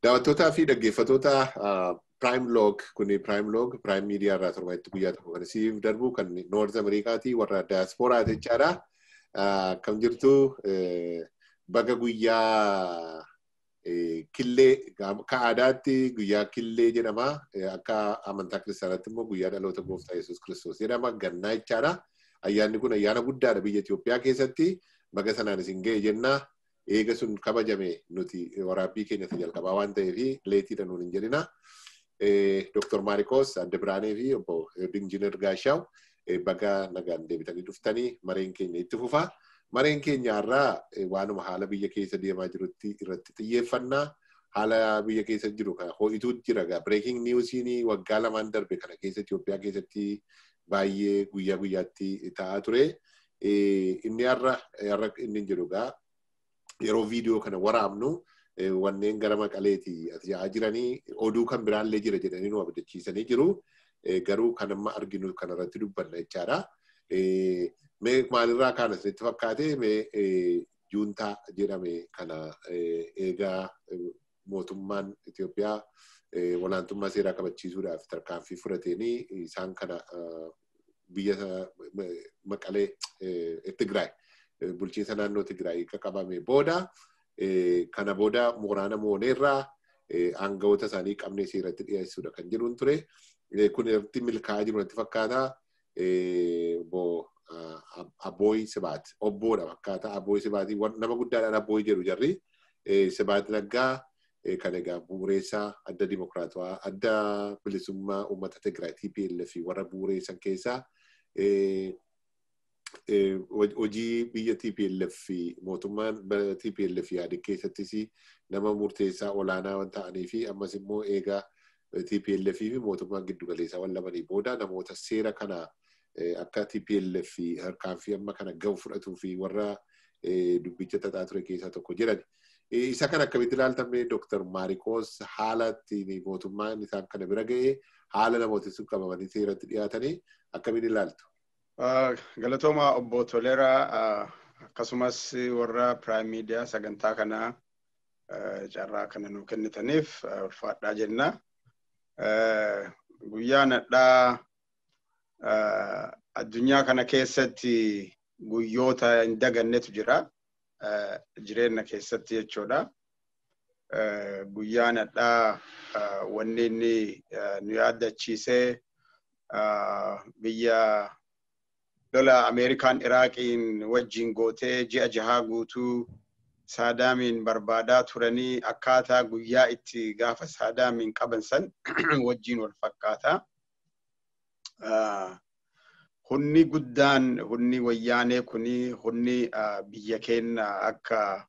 Daawwattootaa fi dhaggeeffattoota Prime Log kuni Prime Log Prime Media irraa torbanitti guyyaa tokko kan siif darbu kan Noord Ameerikaatii warra Diasporaa jechaadha. Akkam jirtu baga guyyaa killee akka aadaatti guyyaa killee jedhama. Akka amantaa kiristaanaatti immoo guyyaa dhaloota gooftaa Yesuus Kiristoos jedhama. Gannaa jechaadha. Ayyaanni kun ayyaana guddaadha biyya Itoophiyaa keessatti. Baga sanaan isin ga'e jenna. Eega sun kabajame nuti waraabbii keenyatti jalqabaa waan ta'eef leetiidha nuun hin jedhina. Dr. Maarikoos Adda Biraanee fi obbo Injiinar Gaashaaw baga nagaan deebitanii dhuftanii mareen keenya itti fufa. Mareen keenya irraa waanuma haala biyya keessa deemaa jirutti irratti xiyyeeffannaa. Haala biyya keessa jiru kana ho'ituutu jira. Breaking newsiin waggaa lamaan darbe kana keessa Itoophiyaa keessatti baay'ee guyyaa guyyaatti ta'aa ture. Inni har'a inni jedhu gaa yeroo viidiyoo kana waraabnu wanneen gara maqaleeti yaa'aa jiranii oduu kan biraallee jira jedhanii nu abdachiisanii jiru. Garuu kan amma arginu kanarratti dubbanna jechaadha. Mee maalirraa kaan asirratti fakkaate mee juuntaa jedhame kana eegaa mootummaan Itoophiyaa olaantummaa seeraa kabachiisuudhaaf tarkaanfii fudhateenii isaan kana biyya maqalee Tigraay bulchiinsa naannoo Tigraay akka qabame booda kana booda mooraana mooneerraa aangawoota isaanii qabnee seeratti dhiyeessuudha kan jedhuun ture. Kun irratti milkaa'aa jiru natti fakkaata. Abbooyi Sibaat obboodha fakkaata. Abbooyi Sibaatii nama guddaadhaan abbooyi jedhu jarri. Sibaat Naggaa kan egaa bu'uureessaa adda dimokiraatawaa adda bilisummaa uummata Tigraay TPLF warra bu'uureessan keessaa hojii biyya TPLF mootummaan TPLF yaade keessattis nama murteessaa olaanaa waan ta'anii fi ammas immoo eegaa TPLF fi mootummaan giddugaleessaa waan lamanii booda namoota seera kana akka TPLF harkaanfii amma kana gahu fudhatuu fi warra dubbicha xaxaa ture keessaa tokko jedhani. Isa kan akkamitti ilaaltamee Dr. Maarikoos haala ittiin mootummaan isaan kana bira ga'ee haala namooti sun qabamanii seeratti dhiyaatanii akkamiin ilaaltu? Galatooma obbo Toleraa akkasumas warra Prime Media sagantaa kana carraa kana nu kennitaniif ulfaadhaa jenna. Guyyaa nadhaa addunyaa kana keessatti guyyoota hin dagannetu jira. Jireenya keessatti jechuudha. Guyyaa nadhaa wanni inni nu yaadachiisee biyya lola Ameerikaan Iraaqiin wajjin gootee ji'a jahaa guutuu Saadaamiin barbaadaa turanii akkaataa guyyaa itti gaafa Saadaamiin qaban san wajjin wal fakkaata. Hunni guddaan hunni wayyaanee kuni hunni biyya keenya akka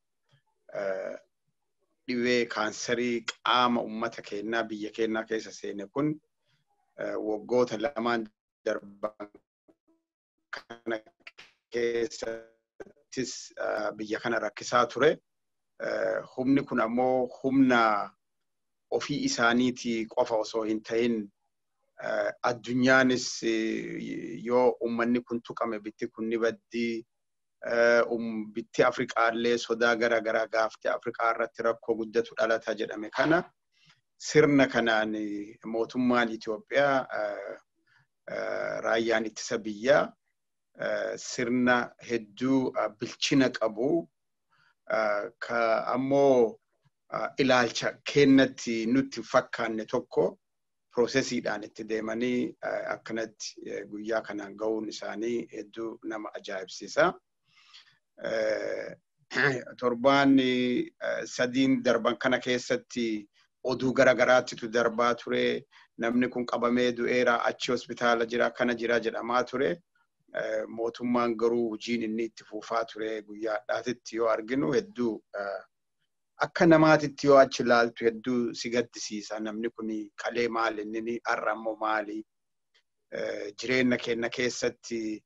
dhibee kaansarii qaama ummata keenyaa biyya keenyaa keessa seene kun waggoota lamaan darban kana keessattis biyya kana rakkisaa ture. Humni kun ammoo humna ofii isaaniitii qofa osoo hin ta'in addunyaanis yoo ummanni kun tuqame bitti kun ni baddii bitti Afriqaallee sodaa gara garaa gaafte Afriqaa irratti rakkoo guddatu dhalata jedhame kana sirna kanaan mootummaan Itoophiyaa raayyaan ittisa biyyaa sirna hedduu bilchina qabu ka ammoo ilaalcha kennatti nutti fakkaanne tokko piroosesiidhaan itti deemanii akkanatti guyyaa kanaan ga'uun isaanii hedduu nama ajaa'ibsiisa. Torbaan sadiin darban kana keessatti oduu garaagaraattitu darbaa ture. Namni kun qabamee du'eera achi hospitaala jira kana jira jedhamaa ture. Mootummaan garuu hojiin inni itti fufaa ture guyyaa addaatitti yoo arginu hedduu akka namaatitti yoo achi ilaaltu hedduu si gaddisiisa. Namni kun kalee maali inni har'a ammoo maali? Jireenya keenya keessatti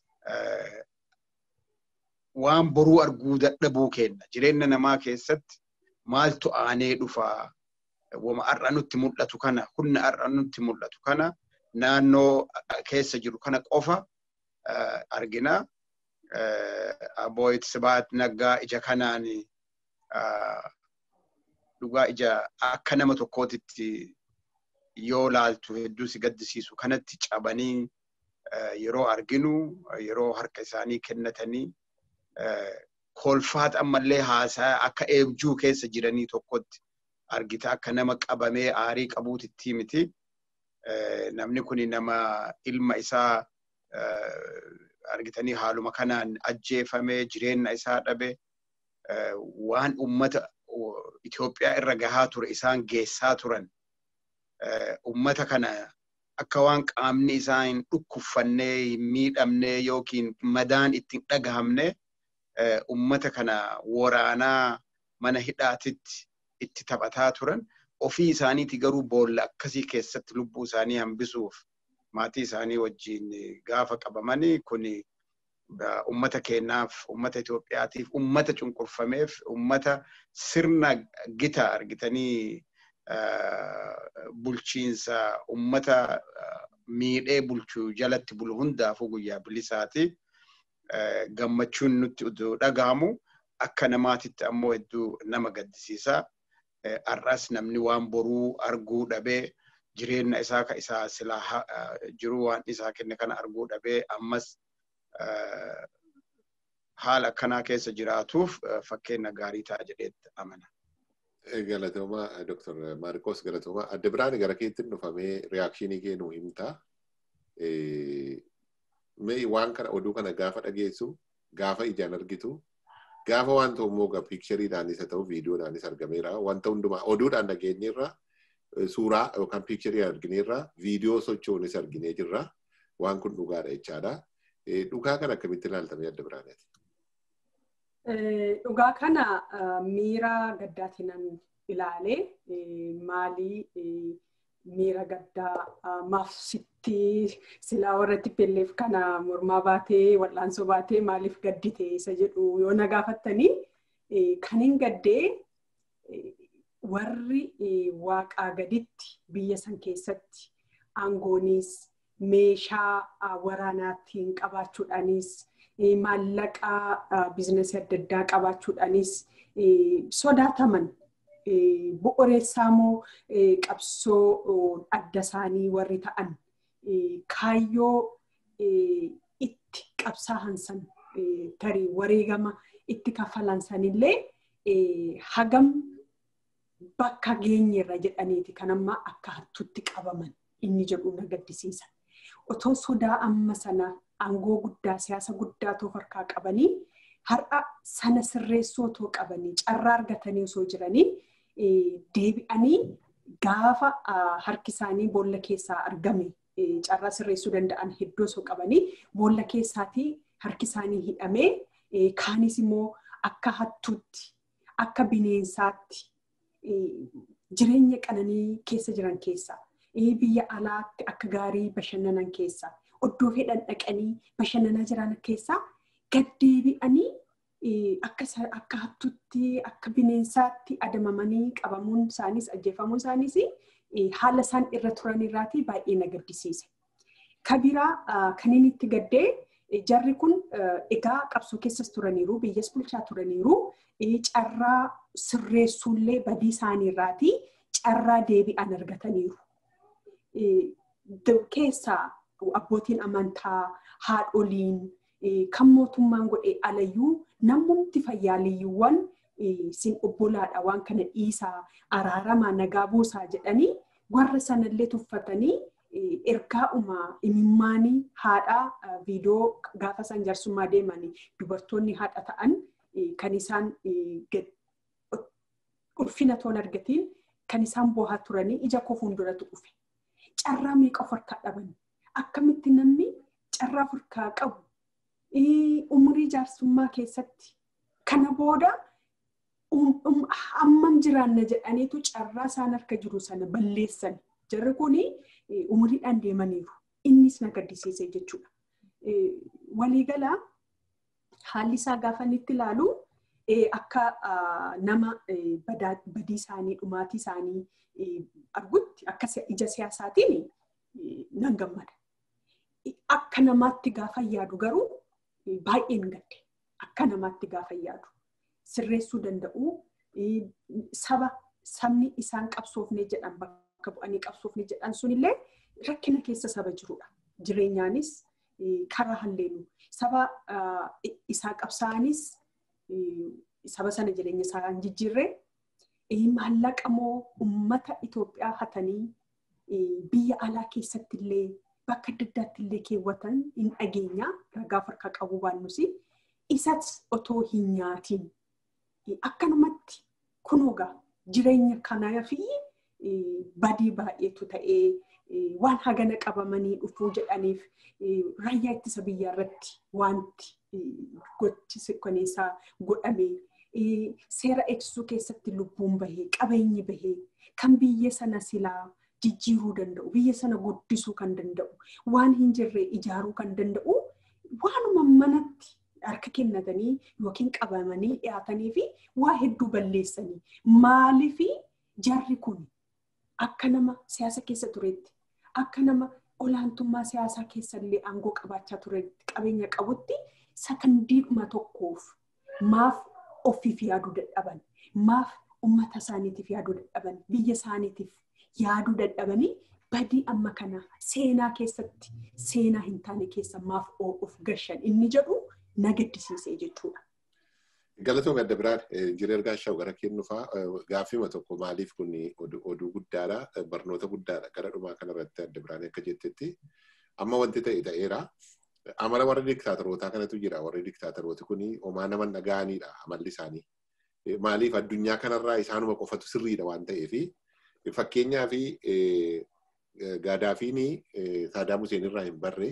waan boruu arguu dadhabuu kenna. Jireenya namaa keessatti maaltu aanee dhufaa? Wama har'a nutti mul'atu kana, humna har'a nutti mul'atu kana naannoo keessa jiru kana qofa argina. Abooyit Sibaat Naggaa ija kanaan dhugaa ija akka nama tokkootitti yoo laaltu hedduu si gaddisiisu kanatti cabanii yeroo arginu yeroo harka isaanii kennatanii kolfaat ammallee haasaa akka eebjuu keessa jiranii tokkotti argita akka nama qabamee aarii qabuutitti miti. Namni kun nama ilma isaa argitanii haaluma kanaan ajjeefamee jireenya isaa dhabe waan ummata Itoophiyaa irra gahaa ture isaan geessaa turan ummata kana akka waan qaamni isaa hin dhukkuffannee hin miidhamnee yookiin madaan ittiin dhagahamne ummata kana waraanaa mana hidhaatitti itti taphataa turan ofii isaaniiti garuu boolla akkasii keessatti lubbuu isaanii hambisuuf maatii isaanii wajjin gaafa qabamanii kun ummata keenyaaf ummata Itoophiyaatiif ummata cunqurfameef ummata sirna gita argitanii bulchiinsa ummata miidhee bulchuu jalatti bulu hundaafuu guyyaa bilisaati. Gammachuun nutti dhagahamu akka namaatitti ammoo hedduu nama gaddisiisa. Har'as namni waan boruu arguu dhabee jireenya isaa ka isaa silaa jiru waan isaa kenne kana arguu dhabee ammas haala akkanaa keessa jiraatuuf fakkeenya gaarii ta'a jedheetti amana. Galatooma Dr. Maarkos Galatooma adda biraan gara keetti dhufamee riyaakshinii kennuu himta. Mee waan kana oduu kana gaafa dhageessu gaafa ijaan argitu gaafa wanta immoo piikchariidhaanis haa ta'u viidiyoodhaanis argameera wanta hundumaa oduudhaan dhageenyeerra suuraa yookaan piikcharii argineerra viidiyoo socho'uunis arginee jirra waan kun dhugaadha jechaadha. Dhugaa kana akkamitti ilaaltamee adda biraaneeti? Dhugaa kana miira gaddaatiin ilaalee maalii miira gaddaa maaf sitti silaa warra tippelleef kana mormaa baatee wal'aansoo baatee maaliif gaddite isa jedhu yoo na gaafattanii kan hin gaddee warri waaqaa gaditti biyya san keessatti aangoonis meeshaa waraanaattiin qabaachuudhaanis maallaqa biizinasii adda addaa qabaachuudhaanis sodaataman bu'uureessaa moo qabsoo adda isaanii warri ta'an kaayyoo itti qabsaa'an san tarii wareegama itti kafalan sanillee hagam bakka geenyerra jedhaniiti kan amma akka hattuutti qabaman inni jedhu na gaddisiisa. Otoo sodaa amma sana aangoo guddaa siyaasa guddaa too harkaa qabanii har'a sana sirreessuu otoo qabanii carraa argatanii osoo jiranii deebi'anii gaafa harki isaanii boolla keessaa argame carraa sirreessuu danda'an hedduu osoo qabanii boolla keessaatii harki isaanii hidhamee kaanis immoo akka hattuutti akka bineensaatti jireenya qananii keessa jiran keessa biyya alaatti akka gaarii bashannanan keessa oddoo fedhan dhaqanii bashannanaa jiran keessa gaddeebi'anii akka hattuutti akka bineensaatti adamamanii qabamuun isaaniis ajjeefamuun isaaniis haala isaan irra turan irraati baay'ee na gaddisiise. Kabiraa kan inni itti gaddee jarri kun egaa qabsoo keessas turaniiru biyyas bulchaa turaniiru carraa sirreessuullee badii isaanii irraati carraa deebi'an argataniiru. Keessaa abbootiin amantaa haadholiin kan mootummaan godhee alayyuu namoonni fayyaaliyyuuwwan sin obbolaadha waan kana dhiisaa araaramaa nagaa buusaa jedhanii warra sanallee tuffatanii ergaa'uma imimmaanii haadhaa viidiyoo gaafa san jaarsummaa deemanii dubartoonni haadha ta'an kan isaan ulfina toon argatiin kan isaan boohaa turanii ija koo fuulduratu dhufe. Carraa meeqa of harkaa dhaban? Akkamitti namni carraa of harkaa qabu umurii jaarsummaa keessatti kana booda hammam jiraanna jedhaniitu carraa isaan harka jiru sana balleessan. Jarri kun umuriidhaan deemaniiru. Innis na gaddisiise jechuudha. Waliigalaa haalli isaa gaafa inni itti ilaalu akka nama badii isaanii dhumaatii isaanii argutti akka ija siyaasaatiin nan gammada. Akka namaatti gaafa yaadu garuu baay'een gadde. Akka namaatti gaafa yaadu sirreessuu danda'u saba sabni isaan qabsoofne jedhan bakka bu'anii qabsoofne jedhan sunillee rakkina keessa saba jirudha. Jireenyaanis karaa halleenu saba isaa qabsaa'anis saba sana jireenya isaa hin jijjiirree maallaqa moo uummata Itoophiyaa hatanii biyya alaa keessatti illee bakka adda addaatti illee keewwatan hin dhageenya ragaa harkaa qabu baannusi isas otoo hin nyaatiin akkanumatti kunuugaa jireenya kanaa fi badii baay'eetu ta'ee waan hagana qabamanii dhufuu jedhaniif raayyaa ittisa biyyaa irratti wanti gochi sikkoneessaa godhamee seera eegsisuu keessatti lubbuun bahee qabeenyi bahee kan biyya sana silaa jijjiiruu danda'u biyya sana guddisuu kan danda'u waan hin jirre ijaaruu kan danda'u waanuma manatti harka kennatanii yookiin qabamanii dhiyaatanii fi waa hedduu balleessanii maaliifi jarri kun akka nama siyaasa keessa turetti akka nama olaantummaa siyaasaa keessallee aangoo qabaachaa turetti qabeenya qabutti sakandiidhuma tokkoof maaf ofiif yaaduu dadhaban maaf ummata isaaniitiif yaaduu dadhaban biyya isaaniitiif yaaduu dadhabanii badii amma kana seenaa keessatti seenaa hin taane keessa maaf of gashan inni jedhu na gaddisiisee jechuudha. Galatoon adda biraan injiinar Gaashaw gara kennufaa gaaffima tokko maaliif kun oduu guddaadha barnoota guddaadha gara dhumaa kanarratti adda biraan akka jettetti amma wanti ta'e ta'eera. Amala warra diktaatorootaa kanatu jira warri diktaatorooti kun homaa nama dhaga'anidha amalli isaanii. Maaliif addunyaa kanarraa isaanuma qofatu sirriidha waan ta'eef fakkeenyaa fi Gaadaafiin Saadaam Huseen irraa hin barre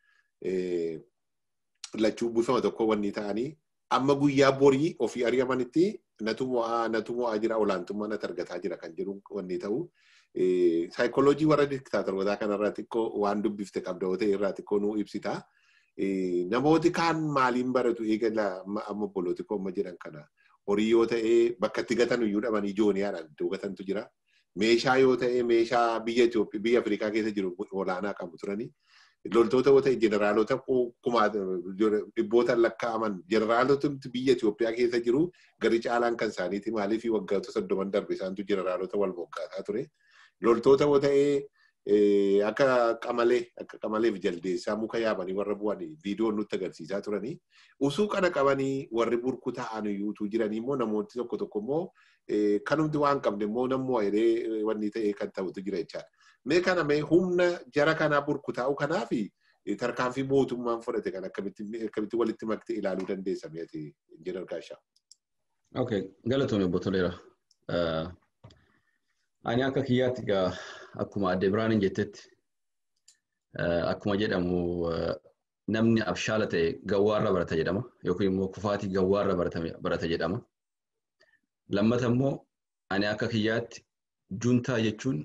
lachuu bifama tokko wanni ta'anii amma guyyaa borii ofii ari'amanitti natu mo'aa natu mo'aa jira olaantummaa natti argataa jira kan jedhu wanni ta'u. Saayikooloojii warra diktaatorotaa kanarraa xiqqoo waan dubbifte qabda yoo ta'e irraa xiqqoo nuu ibsita. Namooti kaan maaliin baratu eegala amma obbolooti koo amma jedhan kana horii yoo ta'e bakka itti gatan iyyuu dhaban ijooniyaadhaan iddoo gatantu jira. Meeshaa yoo ta'e meeshaa biyya Itoophiyaa biyya Afrikaa keessa jiru olaanaa qabu turani. Loltoota yoo ta'e jeneraalota kumaa dhibboota lakkaa'aman jeneraalota biyya Itoophiyaa keessa jiru gari caalaan kan isaaniiti maaliif waggoota soddoman darbe isaantu jeneraalota wal moggaataa ture. Loltoota yoo ta'e akka qamalee akka qamaleef jaldeessaa muka yaabanii warra bu'anii viidiyoon nutti agarsiisaa turanii usuu kana qabanii warri burku ta'an iyyuutu jiranii immoo namooti tokko tokko immoo kanumti waan qabne immoo nammoo jedhee wanni ta'e kan ta'utu jira jechaadha. Mee kana mee humna jara kanaa burku taa'u kanaa fi tarkaanfii mootummaan fudhate kan akkamitti walitti maktee ilaaluu dandeessa meeti injiinar Gaashaa. Okay, galatoon obbo Toleera. Ani akka kiyyaatti egaa akkuma adde Biraanin jettetti akkuma jedhamu namni abshaala ta'e gawwaarra barata jedhama yookiin immoo kufaatii gawwaarra barata jedhama. Lammata immoo ani akka kiyyaatti juntaa jechuun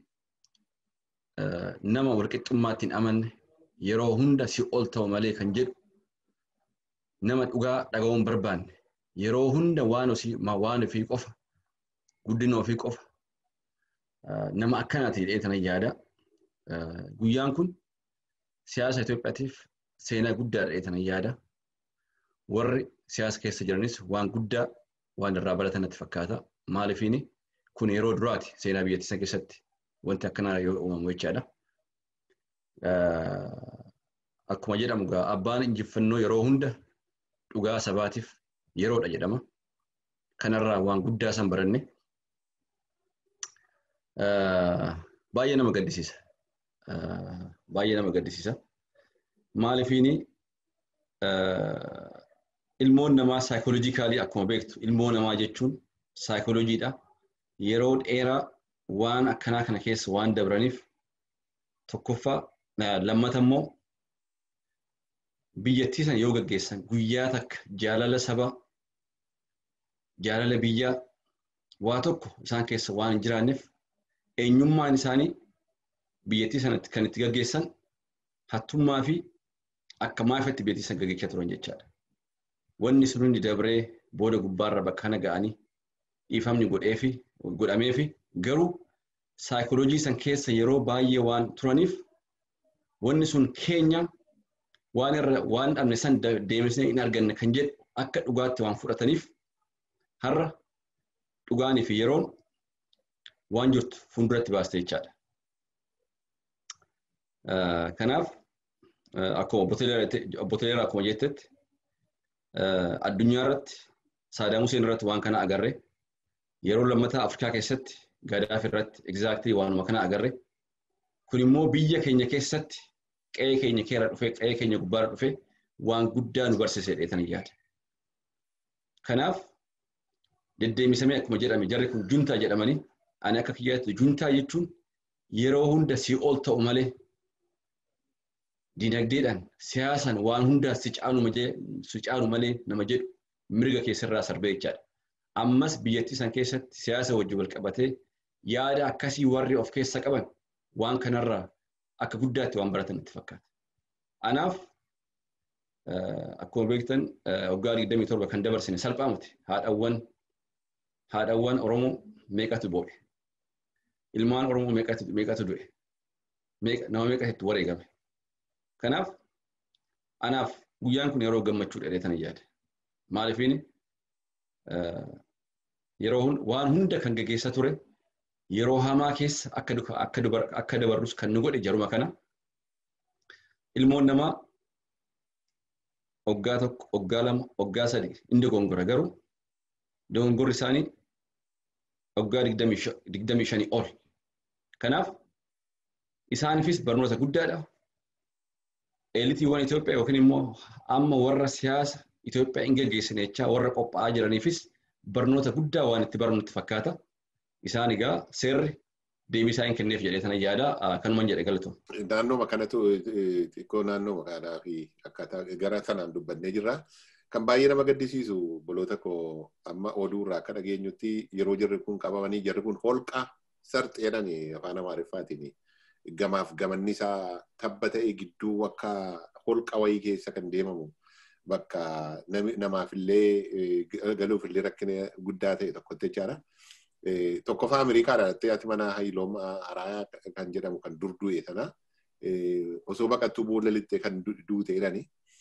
nama walqixxummaatti hin amanne yeroo hunda si ol ta'u malee kan jedhu nama dhugaa dhaga'uun barbaanne yeroo hunda waan ofii qofa guddina ofii qofa nama akkanaati jedhee tana yaada. Guyyaan kun siyaasa Itoophiyaatiif seenaa guddaadha jedhee tana yaada. Warri siyaasa keessa jiranis waan guddaa waan irraa baratan natti fakkaata. Maaliifiin kun yeroo duraati seenaa biyyattii keessatti wanti akkanaa yoo uumamu jechaadha. Akkuma jedhamu gaa abbaan injifannoo yeroo hunda dhugaa sabaatiif yeroodha jedhama. Kanarraa waan guddaa san baranne baay'ee nama gaddisiisa. Baay'ee nama gaddisiisa. Maaliifiin ilmoon namaa saayikooloojikaalii akkuma beektu ilmoo namaa jechuun saayikooloojiidha. Yeroo dheeraa waan akkanaa kana keessa waan dabraniif tokkoffaa lammata immoo biyyattii sana yoo gaggeessan guyyaa takka jaalala sabaa jaalala biyyaa waa tokko isaan keessa waan hin jiraanneef eenyummaan isaanii biyyattii sanatti kan itti gaggeessan hattummaa fi akka maafatti biyyattii sana gaggeessaa turan jechaadha. Wanni sun hundi dabree booda gubbaarra bakka kana ga'anii dhiifamni godhee fi godhamee fi garuu saayikooloojii san keessa yeroo baay'ee waan turaniif wanni sun keenya waan irra waan dhabne san deemsisnee hin arganne kan jedhu akka dhugaatti waan fudhataniif har'a dhugaanii fi yeroon waan jirtu fuulduratti baaste jechaadha. Kanaaf akkuma obbo Toleeraa akkuma jettetti addunyaa irratti Saadaam Huseen irratti waan kana agarre yeroo lammataa Afrikaa keessatti Gadaafi irratti egzaaktii waanuma kana agarre kun immoo biyya keenya keessatti qe'ee keenya keera dhufee qe'ee keenya gubbaarra dhufee waan guddaa nu barsiisee dheetan yaada. Kanaaf deddeebisamee akkuma jedhame jarri kun juntaa jedhamanii ani akka kiyyaatti juntaa jechuun yeroo hunda si ol ta'u malee dinagdeedhaan siyaasaan waan hundaa si caalu malee nama jedhu mirga keessarraa sarbee jechaadha. Ammas biyyattii san keessatti siyaasa wajjin wal qabatee yaada akkasii warri of keessa qaban waan kanarraa akka guddaatti waan baratan itti fakkaata. Anaaf akkuma beektan waggaa 27 kan dabarsine salphaa miti haadhawwan haadhawwan Oromoo meeqatu boo'e. Ilmaan Oromoo meeqatu du'e. Nama meeqatu wareegame. Kanaaf anaaf guyyaan kun yeroo gammachuu dheereetan yaada. Maaliifini yeroo waan hunda kan gaggeessaa ture yeroo hamaa keessa akka dabarrus kan nu godhe jaruma kana ilmoon namaa waggaa tokko waggaa lama waggaa sadi inni dogongora garuu dogongorri isaanii waggaa digdamii shanii ol. Kanaaf isaaniifis barnoota guddaadha. Eelitiiwwan Itoophiyaa yookiin immoo amma warra siyaasa Itoophiyaa hin gaggeessine jechaa warra qophaa'aa jiraniifis barnoota guddaa waan itti barnu itti fakkaata. Isaan egaa seerri deebii isaa hin kenneef jedhee sana yaada kanuman jedhe galatu. Naannooma kanatu xiqqoo naannoo magaalaa fi akkaataa gara sanaan dubbannee jirra. Kan baay'ee nama gaddisiisu boloota koo amma oduu irraa akka dhageenyutti yeroo jarri kun qabamanii jarri kun holqa sarxi jedhan afaan amaariffaatiin gamaaf gamanni isaa tabba ta'e gidduu akka holqa wayii keessa kan deemamu bakka namaafillee galuufillee rakkina guddaa ta'e tokkotti jechaadha. Tokkoffaa Ameerikaadha dhattee ati mana Hayiloom Araayaa kan jedhamu kan dur du'e sana osoo baqattuu boolla lixxee kan duute jedhani.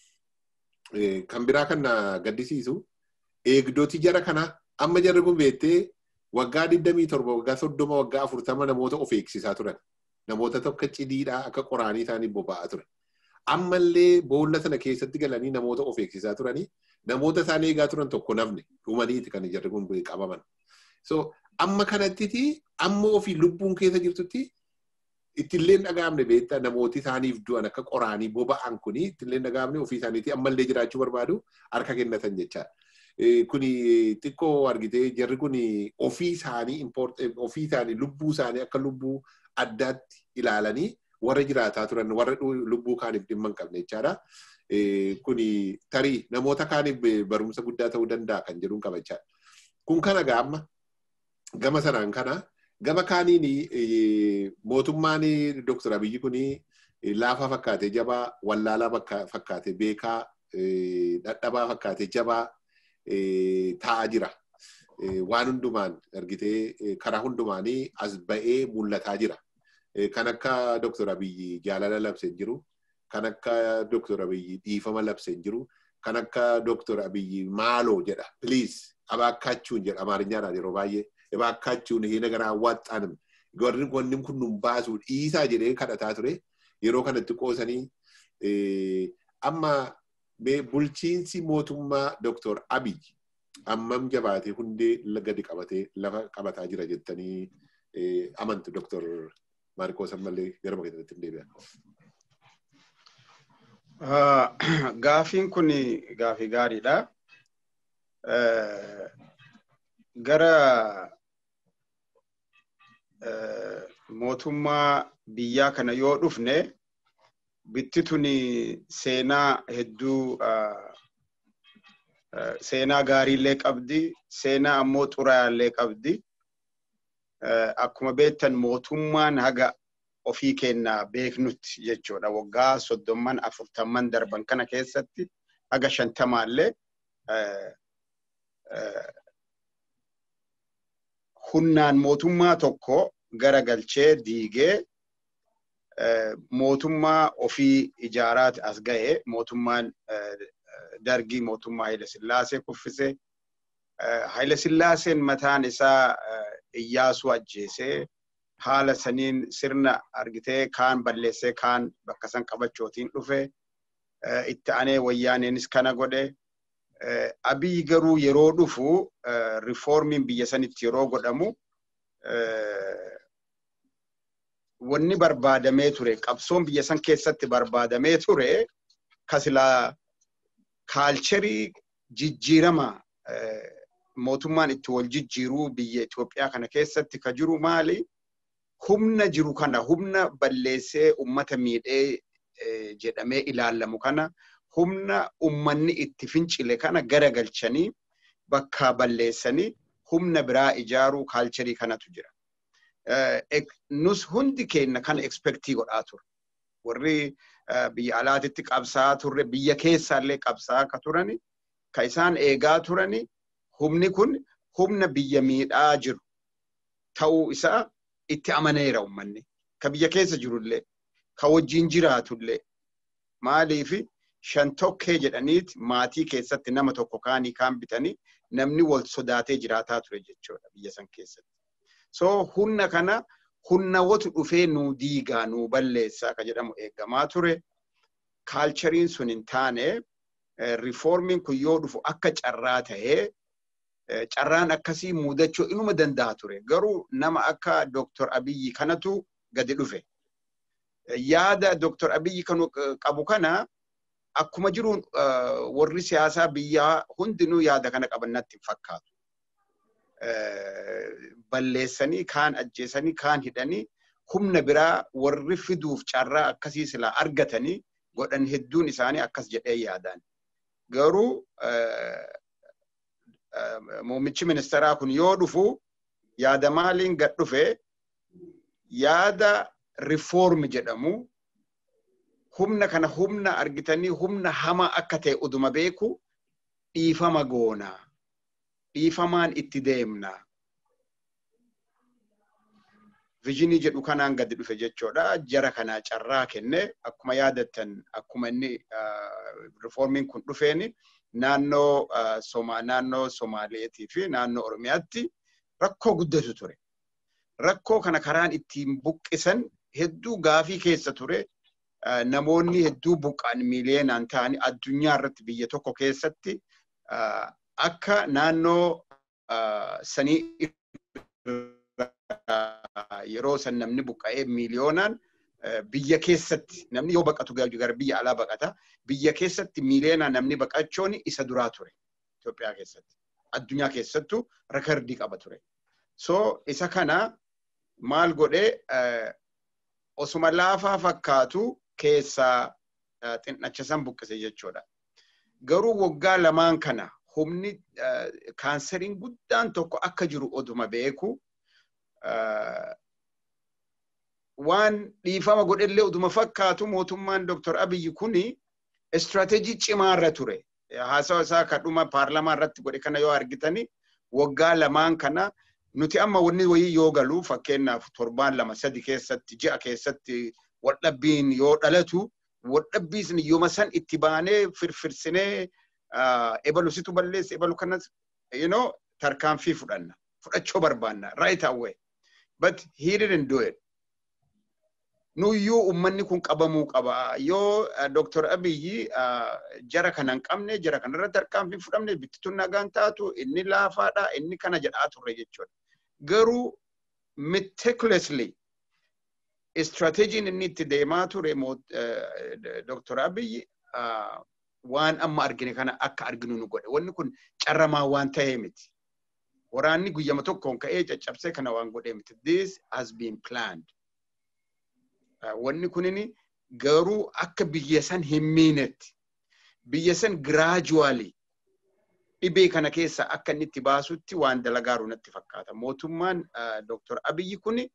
Kan biraa kan gaddisiisu eegdoti jara kana amma jarri kun beettee waggaa 27 waggaa 30 waggaa 40 namoota of eegsisaa turan. Namoota tokko cidiidhaa akka qoraanii isaanii boba'aa ture. Ammallee boolla sana keessatti galanii namoota of eegsisaa turanii namoota isaan eegaa turan tokko nafne dhumaniiti kan jarri kun qabaman. So amma kanattiti amma ofii lubbuun keessa jirtutti ittillee dhagaamne beektaa namooti isaaniif du'an akka qoraanii boba'an kuni ittillee dhagaamne ofii isaaniiti ammallee jiraachuu barbaadu harka kennatan jechaadha. Kuni xiqqoo argitee jarri kuni ofii isaanii ofii isaanii lubbuu isaanii akka lubbuu addaatti ilaalanii warra jiraataa turan warra lubbuu kaaniif dhimma hin qabne jechaadha. Kuni tarii namoota kaaniif barumsa guddaa ta'uu danda'a kan jedhuun qabachaadha. Kun kana gaamma gama sanaan kana gama kaaniin mootummaan Dr. Abiyyi kun laafaa fakkaatee jabaa wallaalaa fakkaatee beekaa dadhabaa fakkaatee jabaa taa'aa jira. Waan hundumaan argitee karaa hundumaanii as ba'ee mul'ataa jira. Kan akka Dr. Abiyyi jaalala labsee jiru. Kan akka Dr. Abiyyi dhiifama labsee jiru. Kan akka Dr. Abiyyi maaloo jedha. Please abaakkachuun jedha Amaariñaadhaan yeroo baay'ee. Abaakkachuun hina garaa awwaaxxaan warri wanni kun nun baasuu dhiisaa jedhee kadhataa ture. Yeroo kanatti qoosanii amma bulchiinsi mootummaa Dr. Abiyyi ammam jabaatee hundee gadi qabatee lafa qabataa jira jettanii amantu Dr. Maarikoos ammallee gara keessatti hin deebi'an. Gaafiin kun gaafii gaariidha. Gara mootummaa biyyaa kana yoo dhufne bitti tuni seenaa hedduu seenaa gaariillee qabdi seenaa ammoo xuraayaallee qabdi akkuma beektan mootummaan haga ofii kennaa beeknutti jechuudha waggaa soddomman afurtamman darban kana keessatti haga shantamaallee humnaan mootummaa tokko gara galchee diigee mootummaa ofii ijaaraati as ga'e mootummaan dargii mootummaa Haile Sillaasee kuffise Haile Sillaaseen mataan isaa Iyyaasuu ajjeesee haala saniin sirna argitee kaan balleessee kaan bakka san qabachootiin dhufe itti aanee wayyaaneenis kana godhe. Abiy garuu yeroo dhufu rifoormiin biyya sanitti yeroo godhamu wanni barbaadamee ture qabsoon biyya san keessatti barbaadamee ture kasilaa kaalcherii jijjiirama mootummaan itti wal jijjiiruu biyya Itoophiyaa kana keessatti ka jiru maali? Humna jiru kana humna balleessee ummata miidhee jedhamee ilaalamu kana humna ummanni itti fincile kana garagalchanii bakkaa balleessanii humna biraa ijaaruu kaalcherii kanatu jira. Nus hundi keenya kana ekspektii godhaa ture. Warri biyya alaatitti qabsaa turre biyya keessaallee qabsaa akka turani ka isaan eegaa turani humni kun humna biyya miidhaa jiru ta'uu isaa itti amaneera ummanni. Ka biyya keessa jirullee ka wajjin jiraatullee maaliifi shan tokkee jedhaniiti maatii keessatti nama tokko kaanii kaan bitanii namni wal sodaatee jiraataa ture jechuudha biyya san keessatti. So humna kana humnawwatu dhufee nuu diigaa nuu balleessaa ka jedhamu eegamaa ture. Kaalchariin sun hin taane rifoormiin kun yoo dhufu akka carraa ta'ee carraan akkasii muudachuu inuma danda'a ture. Garuu nama akka Dr. Abiyyi kanatu gadi dhufe. Yaada Dr. Abiyyi kanu qabu kana akkuma jiruun warri siyaasaa biyyaa hundinuu yaada kana qaban natti hin fakkaatu. Balleessanii kaan ajjeesanii kaan hidhanii humna biraa warri fiduuf carraa akkasii silaa argatanii godhan hedduun isaanii akkas jedhee yaadaan. Garuu muummichi ministeeraa kun yoo dhufu yaada maaliin gad dhufe yaada rifoormi jedhamu humna kana humna argitanii humna hamaa akka ta'e uduma beeku dhiifama goonaa dhiifamaan itti deemnaa vijinii jedhu kanaan gadi dhufe jechuudha jara kanaa carraa kenne akkuma yaadattan akkuma inni rifoormiin kun dhufeeni naannoo naannoo Somaaleetii fi naannoo Oromiyaatti rakkoo guddatu ture. Rakkoo kana karaan ittiin buqqisan hedduu gaafii keessa ture. Namoonni hedduu buqqaan miiliyeenaan ta'anii addunyaa irratti biyya tokko keessatti akka naannoo sanii yeroo san namni buqqa'ee miiliyoonaan biyya keessatti namni yoo baqatu gara biyya alaa baqata biyya keessatti miiliyoonaan namni baqachuun isa duraa ture Itoophiyaa keessatti addunyaa keessattuu rekordii qaba ture. So isa kana maal godhee osuma laafaa fakkaatu keessaa xinnacha san buqqise jechuudha. Garuu waggaa lamaan kana humni kaanseriin guddaan tokko akka jiru oduma beeku waan dhiifama godhellee oduma fakkaatu mootummaan Dr. Abiyyi kuni istiraatejii cimaarra ture. Haasawa isaa kan dhuma paarlamaa irratti godhe kana yoo argitani waggaa lamaan kana nuti amma wanni wayii yoo galu fakkeenyaaf torbaan lama sadi keessatti ji'a keessatti waldhabbiin yoo dhalatu waldhabbii sun yooma san itti baanee firfirsinee ebalu situ balleesse ebalu kanas you know tarkaanfii fudhanna fudhachuu barbaanna right away but he didn't do it nuyyuu ummanni kun qabamuu qaba yoo Dr. Abiyyi jara kana hin qabne jara kanarratti tarkaanfii fudhamne bittituun nagaan taatu inni laafaadha inni kana jedhaa turre jechuudha. Garuu meticulously istirateejiin inni itti deemaa ture Dr. Abiyyi waan amma argine kana akka arginu nu godhe. Wanni kun carramaa waan ta'ee miti. Waraanni guyyama tokkoon ka'ee caccabsee kana waan godhee miti. This has been planned. wanni kunini garuu akka biyya san hin miinetti biyya san giraajuwaalii dhibee kana keessa akka inni itti baasutti waan dalagaaru natti fakkaata. Mootummaan Dr. Abiyyi kuni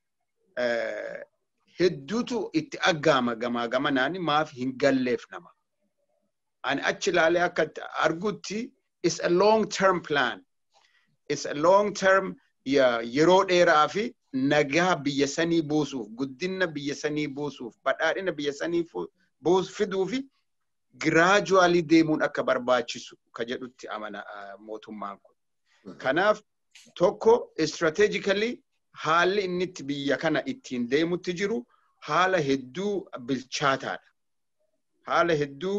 hedduutu itti aggaama gamaa gamanaan maaf hin galleef nama. Ani achi ilaalee akka argutti is a long term plan. Is a long term yeroo dheeraa fi nagaa biyya sanii buusuuf guddina biyya sanii buusuuf badhaadhina biyya sanii fiduu fi giraajuwaalii deemuun akka barbaachisu ka jedhutti amana mootummaan kun. Kanaaf tokko strategically haalli inni itti biyya kana ittiin deemutti jiru haala hedduu bilchaataadha. Haala hedduu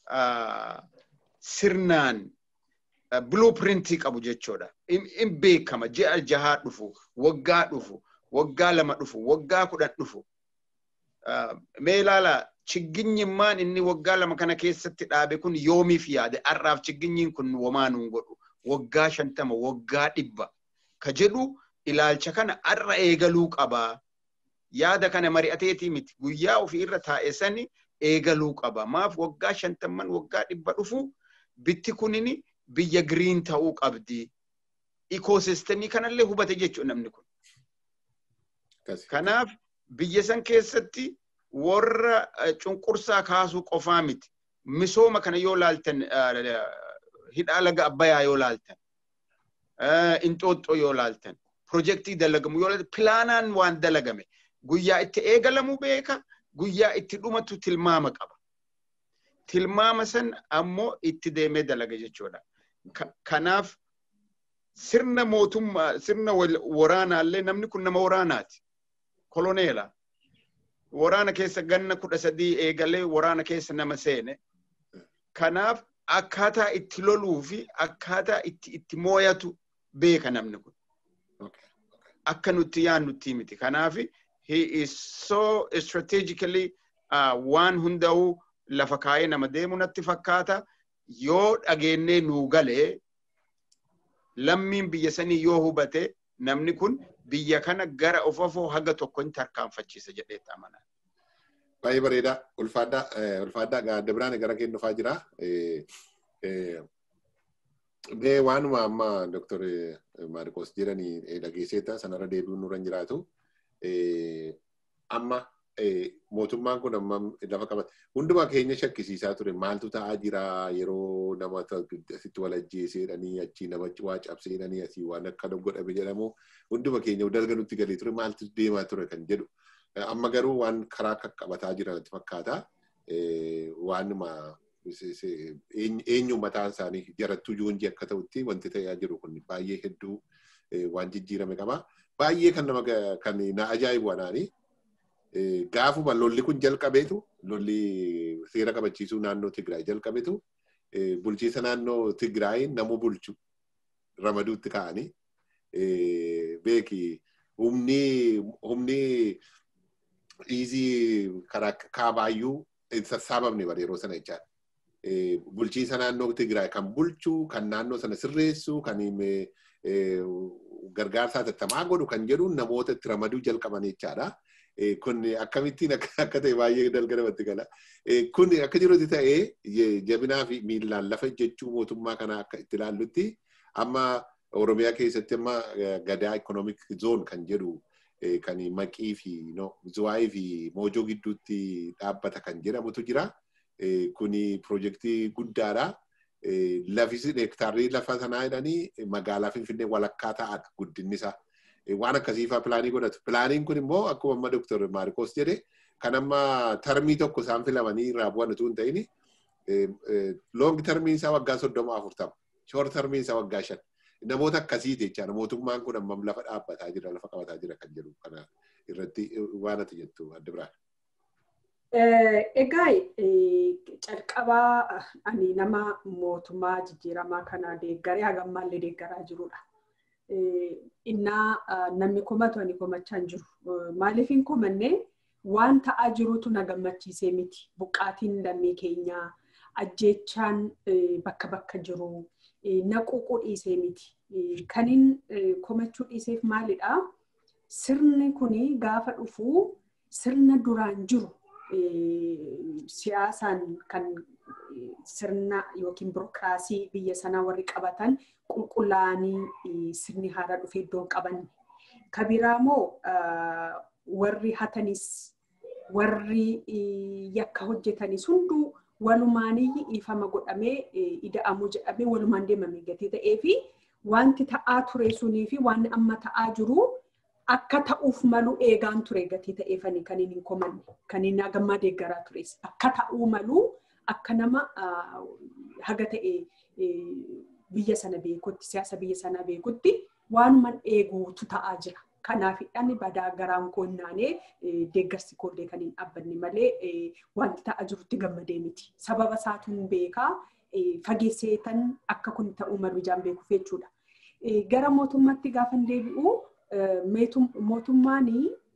sirnaan blueprintii qabu jechuudha. In beekama ji'a jahaa dhufu, waggaa dhufu, waggaa lama dhufu, waggaa kudhan dhufu. Mee ilaala chigginyimmaan inni waggaa lama kana keessatti dhaabe kun yoomiif yaade har'aaf chigginyiin kun womaa nuun godhu waggaa shantama waggaa dhibba ka jedhu ilaalcha kana har'a eegaluu qabaa. Yaada kana mari'ateetii miti guyyaa ofii irra taa'e sani eegaluu qaba. Maaf waggaa shantamman waggaa dhibba dhufu bitti kunini biyya giriin ta'uu qabdi. Ikoosistemii kanallee hubate jechuudha namni kun. Kanaaf biyya san keessatti warra cunqursaa kaasuu qofaa miti. Misooma kana yoo laaltan hidhaa laga abbayaa yoo laaltan inxooxxoo yoo laaltan pirojektii dalagamu yoo laaltan pilaanaan waan dalagame guyyaa itti eegalamu beeka guyyaa itti dhumatu tilmaama qaba. Tilmaama san ammoo itti deemee dalaga jechuudha. Kanaaf sirna mootummaa sirna waraanaallee namni kun nama waraanaati. Koloneela. Waraana keessa ganna kudha sadii eegalee waraana keessa nama seene. Kanaaf akkaataa itti loluu fi akkaataa itti itti mooyatu beeka namni kun. Akka nutti yaannutti miti. Kanaaf he is so strategically uh, waan hunda'uu lafa kaayee nama deemu natti fakkaata. Yoo dhageennee nuu galee lammiin biyya sanii yoo hubate namni kun biyya kana gara ofofoo haga tokko hin tarkaanfachiisa jedheetti amanaa. Baay'ee bareeda. Ulfaadhaa ulfaadhaa gaadda biraan gara kee dhufaa jira. Mee waanuma amma Dr. Maarqos jedhanii dhageesseeta sanarra deebi'uun nurra hin jiraatu. Amma mootummaan kun amma lafa qabate hundumaa keenya shakkisiisaa ture maaltu ta'aa jira yeroo nama asitti wal ajjeeseedhanii achii nama waa cabseedhanii asii waan akka godhame jedhamu hunduma keenya dalga nutti galee ture maaltu deemaa ture kan jedhu. Amma garuu waan karaa qaqqabataa jiran natti fakkaata. Waanuma eenyu mataan isaanii jarattuu joonjii akka ta'utti wanti ta'aa jiru kun baay'ee hedduu waan jijjiirame qaba. Baay'ee kan nama kan na ajaa'ibu anaanii gaafuma lolli kun jalqabeetu lolli seera kabachiisuu naannoo Tigraay jalqabeetu bulchiisa naannoo Tigraay nama bulchu ramaduutti ka'anii beeki humni humni dhiizii karaa kaabaayyuu hin sassaabamne bara yeroo sana jechaadha. Bulchiisa naannoo Tigraay kan bulchu kan naannoo sana sirreessu kan gargaarsaa tattamaa godhu kan jedhu namoota itti ramaduu jalqaban jechaadha. kun akkamittiin akka ta'e baay'ee dalga namatti gala. Kun akka jirutti ta'ee jabinaa fi miillaan lafa jechuu mootummaa kana akka itti ilaallutti amma Oromiyaa keessatti amma gadaa ikonoomik zoon kan jedhu kan maqii fi zuwaayii fi moojoo gidduutti dhaabbata kan jedhamutu jira. Kuni piroojeektii guddaadha. Lafis hektaarrii lafa sanaa jedhanii magaalaa Finfinnee walakkaa ta'adha guddinni isaa. waan akkasiifaa pilaanii godhatu. Pilaaniin kun immoo akkuma amma Dr. Maarikos jedhe kan amma tarmii tokko isaan filamanii irraa bu'an utuu hin ta'in loong tarmiin isaa waggaa soddoma afurtama. Shoor tarmiin isaa waggaa shan. Namoota akkasiiti jechaadha. Mootummaan kun ammam lafa dhaabbataa jira, lafa qabataa jira kan jedhu kana irratti waan ati jettu adda biraan. Egaa calqabaa ani nama mootummaa jijjiiramaa kana deeggaree hagammaallee deeggaraa jirudha. innaa namni komatu ani komachaa hin jiru. Maaliif hin komanne waan ta'aa jirutu na gammachiisee miti. Buqqaatiin lammii keenyaa ajjeechaan bakka bakka jiru naquuquu dhiisee miti. Kaniin komachuu dhiiseef maalidhaa? Sirni kuni gaafa dhufu sirna duraan jiru siyaasaan kan sirna yookiin birokiraasii biyya sanaa warri qabatan qulqullaa'anii sirni haaraa dhufee iddoon qabanne. Kabiraa moo warri hatanis warri yakka hojjetanis hunduu walumaanii dhiifama godhamee ida'amuu jedhamee walumaan deemame gatii ta'ee fi wanti ta'aa ture sunii fi waan amma ta'aa jiru akka ta'uuf malu eegaan ture gatii ta'eefani kan hin komanne kan hin hagammaa deeggaraa tures akka ta'uu malu akka nama haga ta'e biyya sana beekutti siyaasa biyya sana beekutti waanuman eeguutu ta'aa jira. Kanaafidhaan badaa garaan koonnaanee deeggarsi koollee kan hin dhaabbanne malee wanti ta'aa jirutti gammadee miti. Sababa isaatuun beekaa fageesseetan akka kun ta'uu malu ijaan beekuuf jechuudha. Gara mootummaatti gaafa deebi'u mootummaan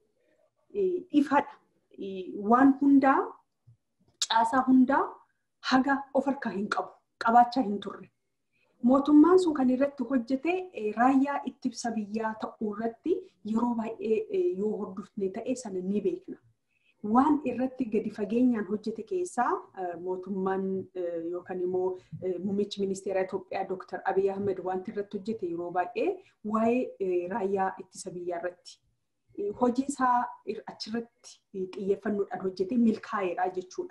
ifadha. Waan hundaa caasaa hundaa haga of harkaa hin qabu. Qabaachaa hin turre. Mootummaan sun kan irratti hojjete raayyaa ittisa biyyaa ta'uu irratti yeroo baay'ee yoo hordofne ta'e sana ni beekna. Waan irratti gadi fageenyaan hojjete keessaa mootummaan yookaan immoo muummichi ministeera Itoophiyaa Dr. Abiy Ahmed wanti irratti hojjete yeroo baay'ee waa'ee raayyaa ittisa biyyaa irratti hojii isaa achirratti xiyyeeffannoodhaan hojjete milkaa'eedha jechuudha.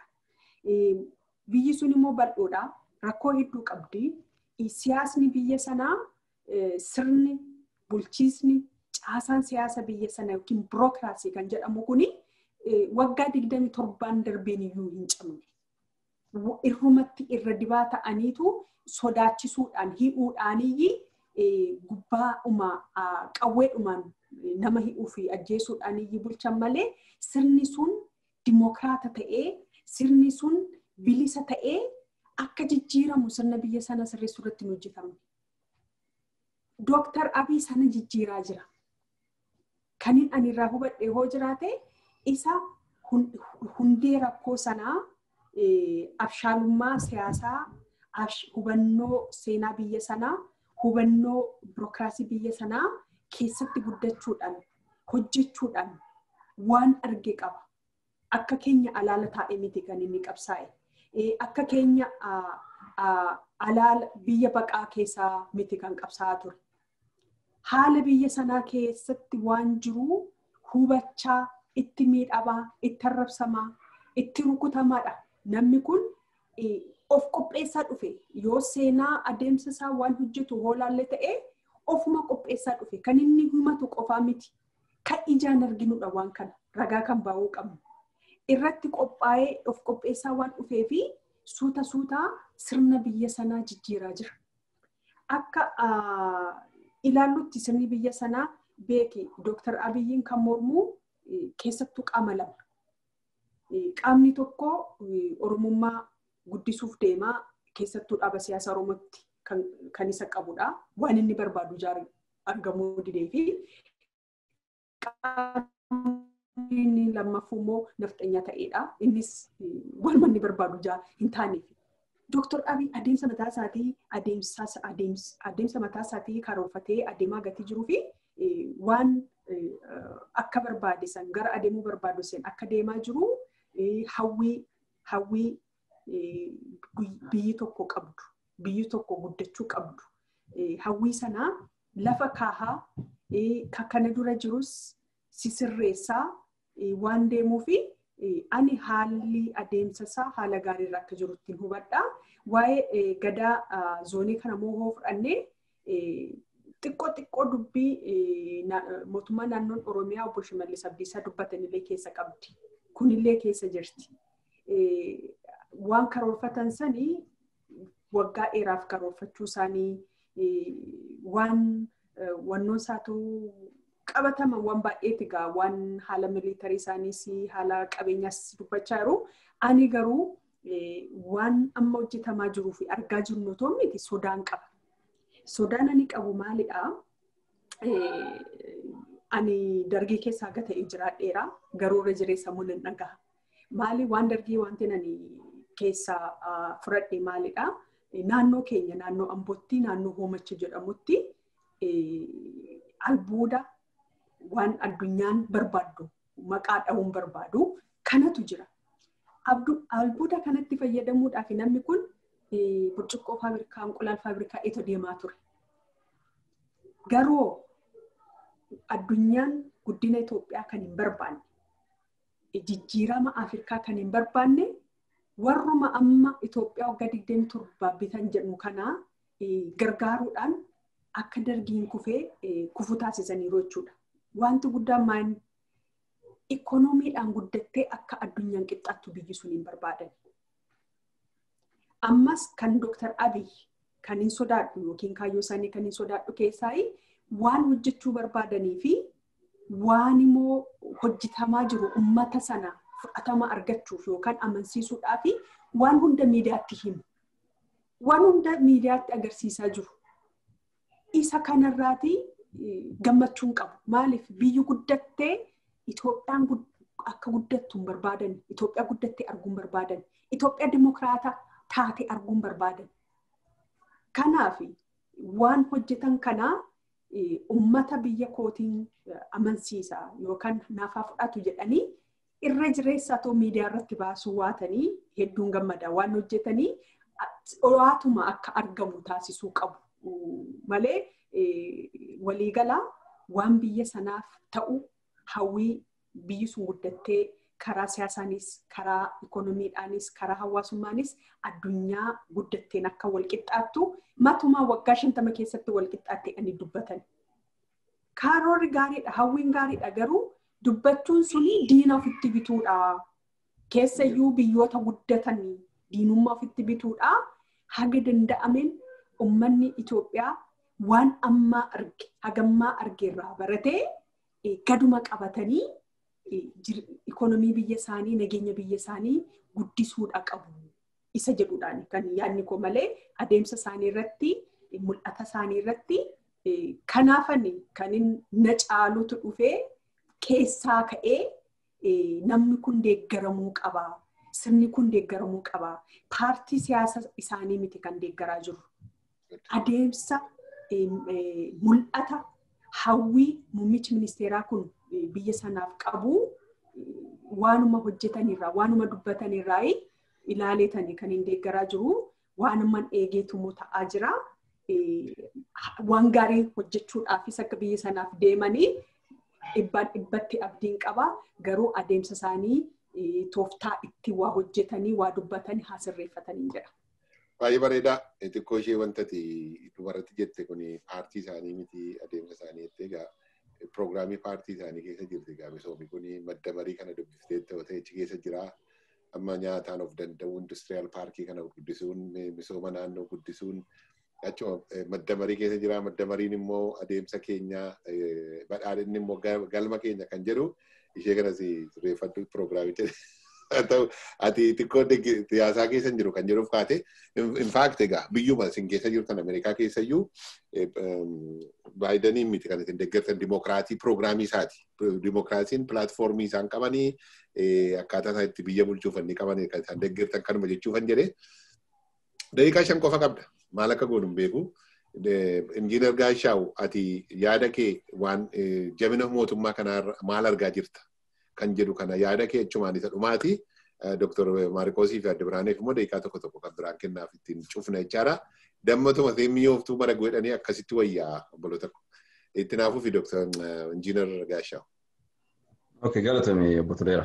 Biyyi sun immoo bal'oodha. Rakkoo hedduu qabdi. Siyaasni biyya sanaa sirni bulchiisni caasaan siyaasa biyya sana yookiin birookiraasii kan jedhamu kuni waggaa digdami torbaan darbeen iyyuu hin cabne. Irrumatti irra dibaa ta'aniitu sodaachisuudhaan hi'uudhaaniyyi gubbaa'uma qawweedhumaan nama hi'uu fi ajjeesuudhaaniyyi bulchan malee sirni sun dimookiraata ta'ee sirni sun bilisa ta'ee akka jijjiiramu sirna biyya sana sirreessuu irratti hin hojjetamne. Dooktar Abiy sana jijjiiraa jira. Kanin ani irraa hubadhe hoo jiraate isa hundee rakkoo sanaa abshaalummaa siyaasaa, hubannoo seenaa biyya sanaa, hubannoo birookiraasii biyya sanaa keessatti guddachuudhaan, hojjechuudhaan waan arge qaba. Akka keenya alaala taa'e miti kan inni qabsaa'e. Akka keenya alaala biyya baqaa keessaa miti kan qabsaa'aa ture. Haala biyya sanaa keessatti waan jiru hubachaa itti miidhamaa, itti arrabsamaa, itti rukutamaadha. Namni kun of qopheessaa dhufe yoo seenaa adeemsa isaa waan hojjetu hoolaallee ta'ee ofuma qopheessaa dhufe kan inni himatu qofaa miti. Kan ijaan arginudha waan kana ragaa kan baa'uu qabnu. Irratti qophaa'ee of qopheessaa waan dhufee fi suuta suutaa sirna biyya sanaa jijjiiraa jira. Akka ilaallutti sirni biyya sanaa beeki Dooktar Abiyyiin kan mormuu keessattuu qaama lama. Qaamni tokko Oromummaa guddisuuf deemaa keessattuu dhaaba siyaasa Oromootti kan isa qabudha. Waan inni barbaadu argamuu didee fi inni lammaffuu immoo nafxanyaa ta'edha. Innis waan inni barbaadu hin taaneef. Dooktar Abiy adeemsa mataa isaatii adeemsa mataa isaatii karoorfatee adeemaa gatii jiruu fi waan akka barbaade san gara adeemuu barbaadu san akka deemaa jiru hawwii hawwii biyyi tokko qabdu biyyi tokko guddachuu qabdu hawwii sanaa lafa kaahaa kana dura jirus sisirreessaa waan deemuu fi ani haalli adeemsa isaa haala gaariirra akka jirutti hubadha. Waa'ee gadaa zoonii kana moo fudhannee xiqqoo xiqqoo dubbii mootummaa naannoon Oromiyaa obbo Shimallis Abdiisaa dubbatanillee keessa qabdi. Kunillee keessa jirti. Waan karoorfatan sanii waggaa dheeraaf karoorfachuu isaanii waan wannoon isaatu qabataman waan baay'eeti egaa waan haala miliitarii isaaniis haala qabeenyaas dubbachaa jiru. Ani garuu waan amma hojjetamaa jiruu fi argaa jiru otoo miti sodaan qaba. Sodaan ani qabu maalidhaa? Ani dargii keessaa gata jiraadheera garuu irra jireessa mun hin dhagaha. Maali waan dargii wanti ani keessaa fudhadhe maalidhaa? Naannoo keenya naannoo Ambootti naannoo Hoomachi jedhamutti albuuda waan addunyaan barbaaddu maqaa dha'uun barbaadu kanatu jira. Albuuda kanatti fayyadamuudhaaf namni kun burcuqqoo faabrikaa, inqulaal faabrikaa itoo deemaa ture. Garuu addunyaan guddina Itoophiyaa kan hin barbaanne, jijjiirama Afrikaa kan hin barbaanne, warruma amma Itoophiyaa waggaa digdami torbaa bitan jedhu kanaa gargaaruudhaan akka dargiin kufee kufu taasisaniiru jechuudha. Wanti guddaan maal ikoonomiidhaan guddattee akka addunyaan qixxaattu biyyi sun hin barbaadan. Ammas kan Dooktar Abiy kan hin sodaadhu yookiin kaayyoo isaanii kan hin sodaadhu keessaa waan hojjechuu barbaadanii fi waan immoo hojjetamaa jiru ummata sana fudhatama argachuuf yookaan amansiisuudhaaf waan hunda miidiyaatti himu. Waan hunda miidiyaatti agarsiisaa jiru. Isa kanarraati gammachuun qabu. Maaliif biyyi guddattee Itoophiyaan akka guddattu hin barbaadan. Itoophiyaa guddattee arguu hin barbaadan. Itoophiyaa dimokiraataa taate arguu hin barbaadan. Kanaaf waan hojjetan kanaa ummata biyya kootiin amansiisa yookaan naafaa fudhatu jedhanii irra jireessaa ta'u miidiyaa irratti baasuu waatanii hedduun gammada waan hojjetanii waatuma akka argamu taasisuu qabu malee waliigalaa waan biyya sanaaf ta'u hawwii biyyi sun guddattee karaa siyaasaanis karaa ikoonomiidhaanis karaa hawaasummaanis addunyaa guddatteen akka walqixxaattu matumaa waggaa shantama keessatti walqixxaattee ani dubbatan. Karoorri gaariidha hawwiin gaariidha garuu dubbachuun suni diina ofitti bituudha. Keessayyuu biyyoota guddatan diinummaa ofitti bituudha. Haga danda'ameen uummanni Itoophiyaa waan ammaa arge hagammaa argeerraa baratee gaduma qabatanii ikoonomii biyya isaanii nageenya biyya isaanii guddisuudha qabu. Isa jedhuudhaan kan yaadni koo malee adeemsa isaanii irratti mul'ata isaanii irratti kanaafan kan na caalutu dhufee keessaa ka'ee namni kun deeggaramuu qaba. Sirni kun deeggaramuu qaba. Paartii siyaasa isaanii miti kan deeggaraa jiru. Adeemsa mul'ata hawwii muummichi ministeeraa kun biyya sanaaf qabu waanuma hojjetanirraa waanuma dubbatanirraa ilaaleetanii kan hin deeggaraa jiru waanuma eegeetumoo ta'aa jira. Waan gaarii hojjechuudhaafis akka biyya sanaaf deemanii dhibbaan dhibbatti abdiin qaba garuu adeemsa isaanii tooftaa itti waa hojjetanii waa dubbatanii haa sirreeffatanii jedha. Baay'ee bareedaa. Xiqqoo ishee wanta dubarratti jette kun paartii isaanii miti adeemsa isaanii jettee egaa piroogiraamii paartii isaanii keessa jirti egaa misoomni kun madda marii kana dubbiftee ta'e achi keessa jira. Amma nyaataan of danda'u industiriyaal paarkii kana guddisuun misooma naannoo guddisuun achuma madda marii keessa jira. Madda mariin immoo adeemsa keenya badhaadhinni immoo galma keenya kan jedhu ishee kanas sirreeffadhu piroogiraamicha ta'u ati xiqqoo siyaasaa keessa jiru kan jedhuuf kaate infaakti egaa biyyuma isin keessa jirtan Ameerikaa keessayyuu baayidaniin miti kan isin deeggartan dimokiraatii piroogiraamii isaati. Dimokiraasiin pilaatfoormii isaan qabanii akkaataa isaan itti biyya bulchuufan ni qaban kan isaan deeggartan kanuma jechuufan jedhee daqiiqaa shan qofa qabda maal akka goonu hin beeku. Injiinar Gaashaaw ati yaada kee waan jabina mootummaa kanaa maal argaa jirta? kan jedhu kana yaada kee achumaan isa dhumaati. Dr. Maarikoosii fi Adde Biraaneef immoo daqiiqaa tokko tokko kan biraan kennaaf ittiin cufna jechaadha. Dammatuma mi'ooftuu mara godhanii akkasitti wayyaa obboloota itti naafuu fi Dr. Injiinar Gaashaaw. Ok, galatame obbo Toleera.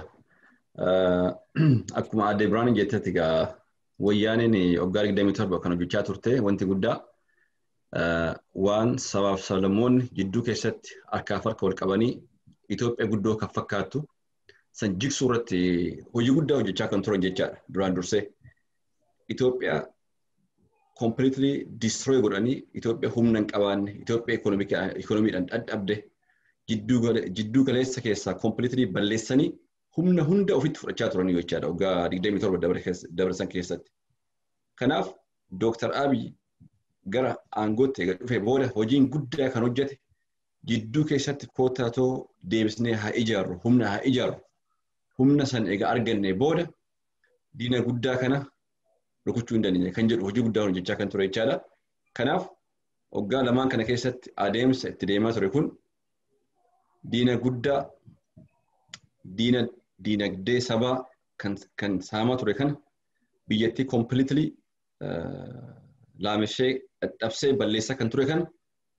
Akkuma Adde Biraan jettetti egaa wayyaaniin waggaa 27 kan hojjechaa turte wanti guddaa waan sabaaf sablammoonni jidduu keessatti harkaaf harka wal qabanii Itoophiyaa guddoo kan fakkaattu san jigsuu irratti hojii guddaa hojjechaa kan turan jechaadha duraan dursee. Itoophiyaa completely destroy godhanii Itoophiyaa humna hin qabaanne Itoophiyaa ikoonomiidhaan dadhabde jidduu galeessa keessaa completely balleessanii humna hunda ofitti fudhachaa turanii jechaadha waggaa 27 dabarsan keessatti. Kanaaf Dooktar Abiy gara aangootti eega dhufee booda hojiin guddaa kan hojjete jidduu keessatti kootaatoo deebisnee haa ijaarru humna haa ijaarru humna san egaa arganne booda diina guddaa kana rukuchuu hin dandeenye kan jedhu hojii guddaa hojjechaa kan ture jechaadha. Kanaaf waggaa lamaan kana keessatti adeemsa itti deemaa ture kun diina guddaa diina diinagdee sabaa kan saamaa ture kana biyyattii completely laamishee dadhabsee balleessaa kan ture kana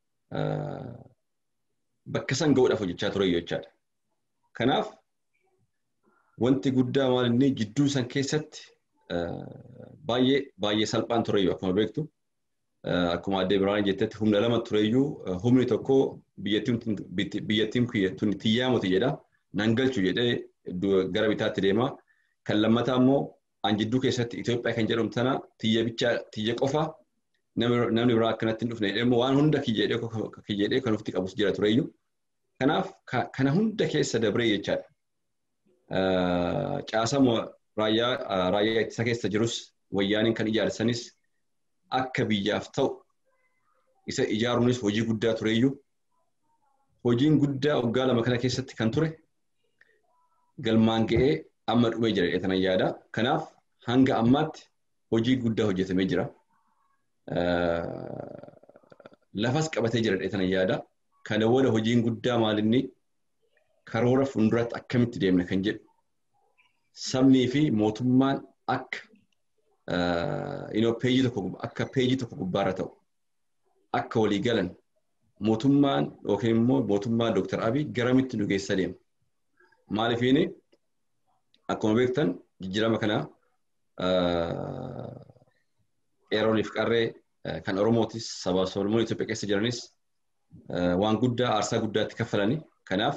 bakka san ga'uudhaaf hojjechaa ture jechaadha. Kanaaf wanti guddaa maal inni jidduu san keessatti baay'ee baay'ee salphaan tureyyuu akkuma beektu akkuma addee biraan jettetti humna lama tureyyuu humni tokko biyyattiin tun tiyyaamuti jedha nan galchu jedhee gara bitaatti deema kan lammataa immoo an jidduu keessatti Itoophiyaa kan jedhamu tana tiyya bichaa tiyya qofa namni biraa akkanatti hin dhufne immoo waan hunda kiyyeedhee kan ufti qabus jira tureyyuu. Kanaaf kana hunda keessa dabree jechaadha. Caasama raayyaa ittisa keessa jirus wayyaaniin kan ijaarsanis akka biyyaaf ta'u isa ijaaruunis hojii guddaa tureyyuu. Hojiin guddaa waggaa lama kana keessatti kan ture galmaan ga'ee amma dhumee jira jedhee yaada. Kanaaf hanga ammaatti hojii guddaa hojjetamee jira. Lafas qabatee jira jedhee yaada. Kana booda hojiin guddaa maalinni karoora fuulduratti akkamitti deemna kan jedhu sabnii fi mootummaan akka peejii tokko akka peejii tokko gubbaarra ta'u akka walii galan mootummaan yookiin immoo mootummaa Dooktar Abiy garamitti nu geessa deema. Maaliifiini akkuma beektan jijjiirama kana qeerrooniif qarree kan Oromootis sabaa sablammoonni Itoophiyaa keessa jiranis waan guddaa aarsaa guddaatti kaffalanii kanaaf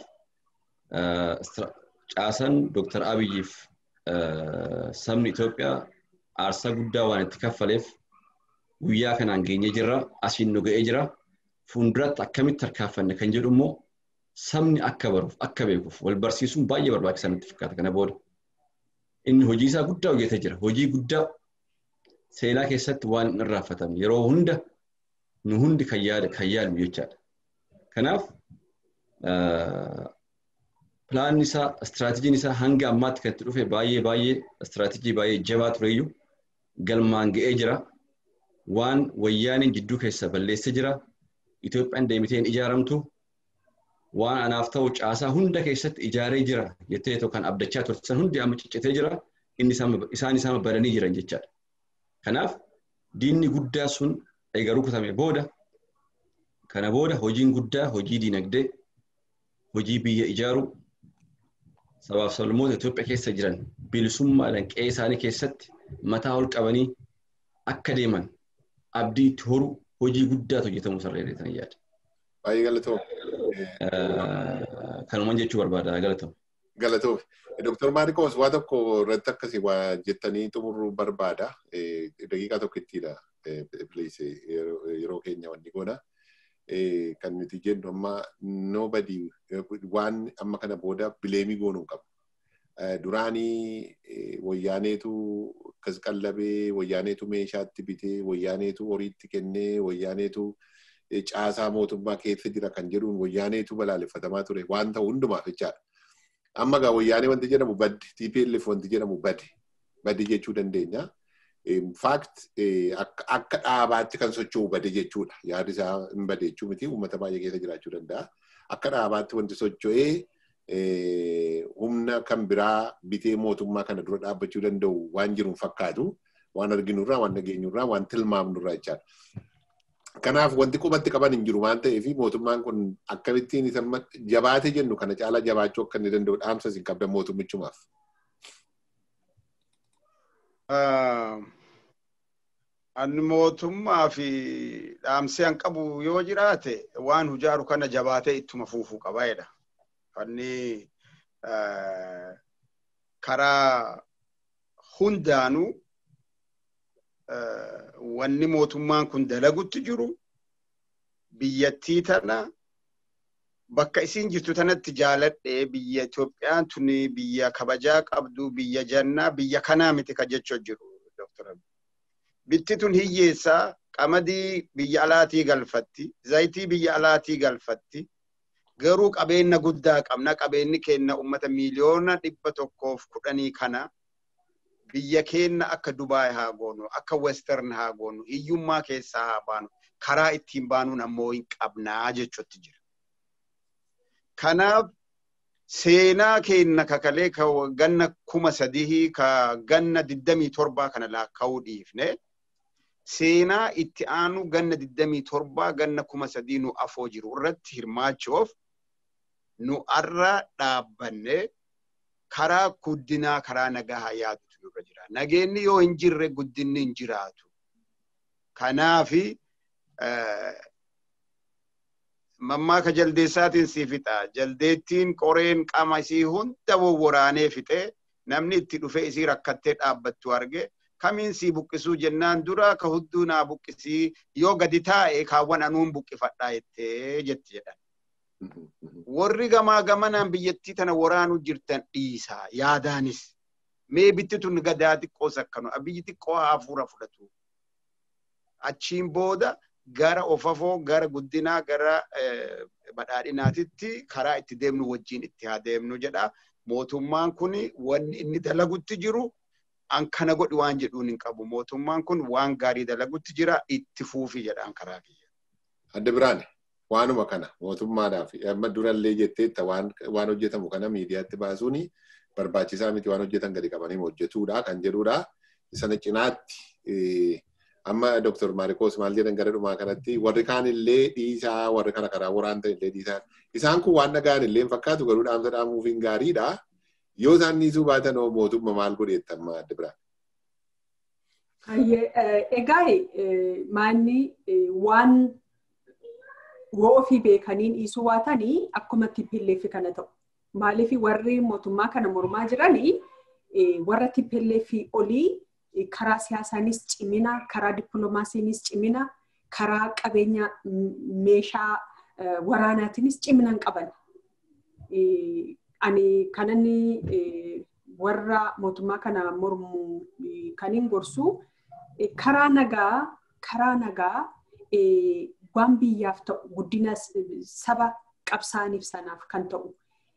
caasan Dooktar Abiyyiif sabni Itoophiyaa aarsaa guddaa waan itti kaffaleef guyyaa kanaan geenye jirra asiin nu ga'ee jira fuulduratti akkamitti tarkaanfanne kan jedhu immoo sabni akka baruuf akka beekuuf wal barsiisuun baay'ee barbaachisaa natti fakkaata kana booda. Inni hojii isaa guddaa hojjetee jira. Hojii guddaa seenaa keessatti waan hin irraanfatamne yeroo hunda nu hundi kan yaadnu jechaadha. Kanaaf pilaanni isaa istiraatejiin isaa hanga ammaatti kan itti dhufe baay'ee baay'ee istiraatejii baay'ee jabaa tureyyuu galmaan ga'ee jira. Waan wayyaaniin jidduu keessa balleessee jira. Itoophiyaan deemitee hin ijaaramtu. Waan anaaf ta'u caasaa hunda keessatti ijaaree jira jettee kan abdachaa turte san hundi amma ciccitee jira. Inni isaan isaan badanii jiran jechaadha. Kanaaf diinni guddaa sun eega rukutame booda kana booda hojiin guddaa hojii diinagdee hojii biyya ijaaruu sabaaf sablammoota Itoophiyaa keessa jiran bilisummaadhaan qe'ee isaanii keessatti mataa ol qabanii akka deeman abdii itti horuu hojii guddaatu hojjetamuu sarreetan yaada. Baay'ee galatoomi. Kanumaan jechuu barbaada galatoomi. Galatoomi. Dooktar Maarikoos waa tokko irratti akkasii waa jettanii xumuruu barbaada. Daqiiqaa tokkittiidha. Yeroo keenya wanni goona. Kan nuti jennu amma nobody waan amma kana booda bileemii goonuu hin qabu. Duraanii wayyaaneetu akkas qallabee, wayyaaneetu meeshaatti bitee, wayyaaneetu horiitti kennee, wayyaaneetu caasaa mootummaa keessa jira kan jedhuun wayyaaneetu balaaleffatamaa ture waan ta'u hundumaaf jechaadha. Amma gaa wayyaanee wanti jedhamu baddi, TPLF wanti jedhamu baddi, baddi jechuu dandeenya. Faakt akka dhaabaatti kan socho'u bade jechuudha. Yaadi isaa hin bade jechuu miti uummata baay'ee keessa jiraachuu danda'a. Akka dhaabaatti wanti socho'ee humna kan biraa bitee mootummaa kana dura dhaabbachuu danda'u waan jiru fakkaatu waan arginurraa waan dhageenyurraa waan tilmaamnurraa jechaadha. Kanaaf wanti qubatti qaban hin jiru waan ta'eef mootummaan kun akkamittiin isa jabaate jennu kana caalaa jabaachuu akka inni danda'u dhaamsa isin qabdan mootummichumaaf. Ani mootummaa fi dhaamsi an qabu yoo jiraate waan hujaaru kana jabaatee ittuma fuufuu qabaadha. Inni karaa hundaanuu wanni mootummaan kun dalagutti jiru biyyattii tana bakka isiin jirtu tanatti jaaladhee biyya Itoophiyaan tuni biyya kabajaa qabdu biyya jannaa biyya kanaa miti ka jechuu jiru Dr. Bitti tun hiyyeessaa qamadii biyya alaatii galfatti zayitii biyya alaatii galfatti garuu qabeenya guddaa qabna qabeenyi keenya ummata miiliyoona dhibba tokkoof kudhanii kana biyya keenya akka Dubaay haa goonu akka Western haa goonu hiyyummaa keessaa haa baanu karaa ittiin baanuun ammoo hin qabnaa jechuutti jira. Kanaaf seenaa keenya kakalee ka ganna kuma sadii ka ganna digdamii torbaa kana laakkaa'uu dhiifne seenaa itti aanu ganna digdamii torbaa ganna kuma sadii nu afoo jiru irratti hirmaachuuf nu arra dhaabbanne karaa guddinaa karaa nagaa yaadutu nurra jira. Nageenni yoo hin jirre guddinni hin jiraatu. Kanaafi mammaaka jaldeessaatiin si fixa. Jaldeettiin qoreen qaama isii hunda wawwaraanee fixee namni itti dhufee isii rakkattee dhaabbattu arge kamiin sii buqqisuu jennaan dura ka hudduu naa buqqisii yoo gadi taa'e kaawwan anuun buqqifadhaa jettee jetti jedhan. Warri gamaa gamanaan biyyattii tana waraanuu jirtan dhiisaa yaadaanis mee bitti tun gadaa xiqqoo sakkanu biyyi xiqqoo hafuura fudhatu. Achiin booda gara ofafoo gara guddinaa gara badhaadhinaatitti karaa itti deemnu wajjin itti haa deemnu jedha. Mootummaan kun wanni inni dalagutti jiru an kana godhi waan jedhuun hin qabu. Mootummaan kun waan gaarii dalagutti jira itti fuufi jedhaan karaa kiyya. Adda biraane waanuma kana mootummaadhaaf amma durallee jetteetta waan hojjetamu kana miidiyaatti baasuun barbaachisaa miti waan hojjetan gadi qabanii hojjetuudha kan jedhudha. Sana cinaatti amma Dr. Maarikoos maal jedhan gara dhumaa kanatti warri kaan illee dhiisaa warri kana karaa waraanta illee dhiisaa. Isaan kun waan nagaan illee hin fakkaatu garuu dhaamsa dhaamuuf hin gaariidha. Yoo isaan dhiisuu baatan hoo mootummaa maal godheetta amma adda biraa? Egaa maanni waan yoo ofii beekaniin dhiisuu baatanii akkuma tippilleeffi kana ta'u. Maaliif warri mootummaa kana mormaa jiranii warra tippilleeffi olii karaa siyaasaanis cimina, karaa dippiloomaasiinis cimina, karaa qabeenya meeshaa waraanaatiinis cimina hin qaban. Ani kanani warra mootummaa kana mormu kan hin gorsu karaa nagaa karaa nagaa waan biyyaaf ta'u guddina saba qabsaaniif sanaaf kan ta'u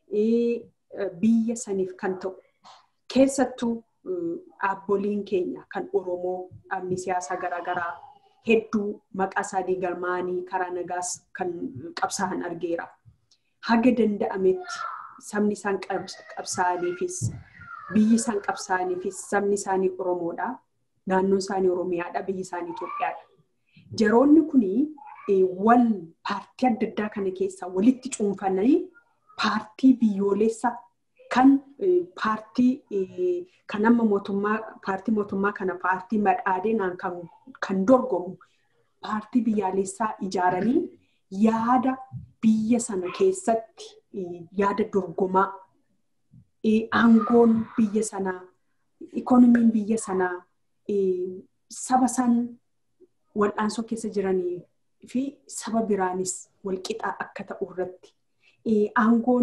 biyya saniif kan ta'u keessattuu dhaabboliin keenya kan Oromoo dhaabni siyaasaa garaagaraa hedduu maqaa isaanii galmaanii karaa nagaas kan qabsaa'an argeera. Haga danda'ametti sabni isaan qabsaa'aniifis biyyi isaan qabsaa'aniifis sabni isaanii Oromoodha. Naannoon isaanii Oromiyaadha. Biyyi isaanii Itoophiyaadha. Jaroonni kuni wal paartii adda addaa kana keessaa walitti cuunfanii paartii biyyoolessa kan paartii kan amma mootummaa paartii mootummaa kana paartii badhaadhinaan kan dorgomu paartii biyyaalessaa ijaaranii yaada biyya sana keessatti yaada dorgomaa aangoon biyya sanaa ikoonomiin biyya sanaa saba san wal'aansoo keessa jiranii fi saba biraanis walqixaa akka ta'u irratti aangoon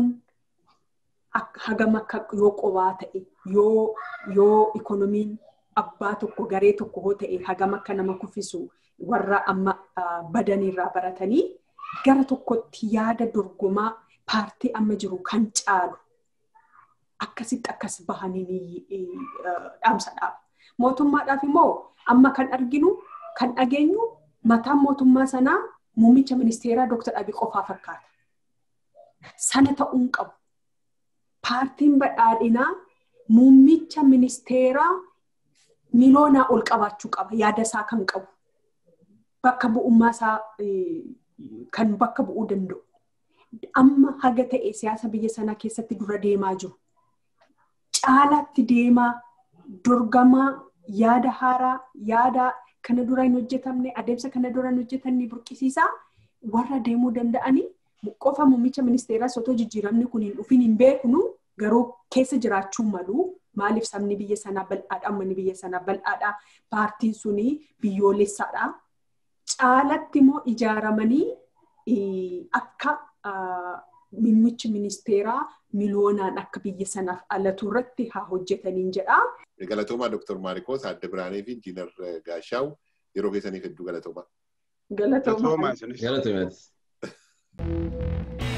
hagam akka yoo qobaa ta'e yoo yoo ikoonomiin abbaa tokko garee tokko hoo ta'e hagam akka nama kuffisu warra amma badanirraa baratanii gara tokkotti yaada dorgomaa paartii amma jiru kan caalu akkasitti akkas bahanii dhaamsa dhaaba. Mootummaadhaaf immoo amma kan arginu kan dhageenyu mataan mootummaa sanaa muummicha ministeeraa Dr. Abiy qofaa fakkaata. Sana ta'uun qabu. Paartiin badhaadhinaa muummicha ministeeraa miliyoonaa ol qabaachuu qaba. Yaada isaa kan qabu. Bakka bu'ummaa isaa kan bakka bu'uu danda'u. Amma haga ta'e siyaasa biyya sanaa keessatti dura deemaa jiru. Caalaatti deemaa dorgamaa yaada haaraa yaada kana dura hin hojjetamne adeemsa kana dura hin hojjetamne burqisiisaa warra deemuu danda'anii qofa muummicha ministeeraa otoo jijjiiramni kun hin dhufin hin beeknu garuu keessa jiraachuu malu maaliif sabni biyya sanaa bal'aadha uummanni biyya sanaa bal'aadha paartiin suni biyyoolessaadha caalatti immoo ijaaramanii akka muummichi ministeeraa miliyoonaan akka biyya sanaaf alatu irratti haa hojjetaniin jedha. Galatoomaa Dr. Maarikoos Adda Biraanee fi Injiinar Gaashaaw yeroo keessaniif hedduu galatoomaa. Galatoomaa. Galatoomaa isinis. Galatoomaa.